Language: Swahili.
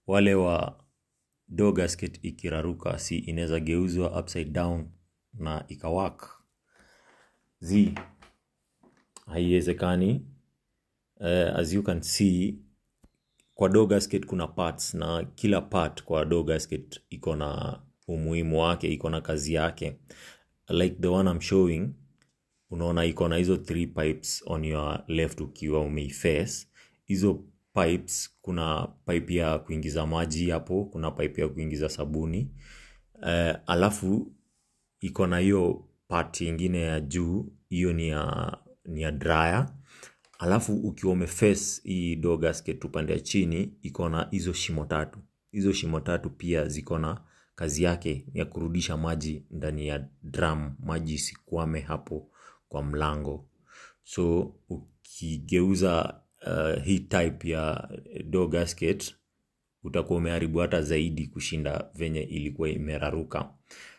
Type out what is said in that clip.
wale wa door gasket ikiraruka si inaweza geuzwa upside down na ikawak z haiwezekani uh, as you can see kwa door gasket kuna parts na kila part kwa door gasket iko na umuhimu wake iko na kazi yake like the one I'm showing unaona iko na hizo three pipes on your left ukiwa umeiface hizo pipes kuna pipe ya kuingiza maji hapo kuna pipe ya kuingiza sabuni uh, alafu iko na hiyo part ingine ya juu hiyo ni ya, ni ya dryer alafu ukiwa umeface hii door gasket upande ya chini iko na hizo shimo tatu hizo shimo tatu pia ziko na kazi yake ya kurudisha maji ndani ya drum maji isikwame hapo kwa mlango so ukigeuza uh, hii type ya door gasket utakuwa umeharibu hata zaidi kushinda venye ilikuwa imeraruka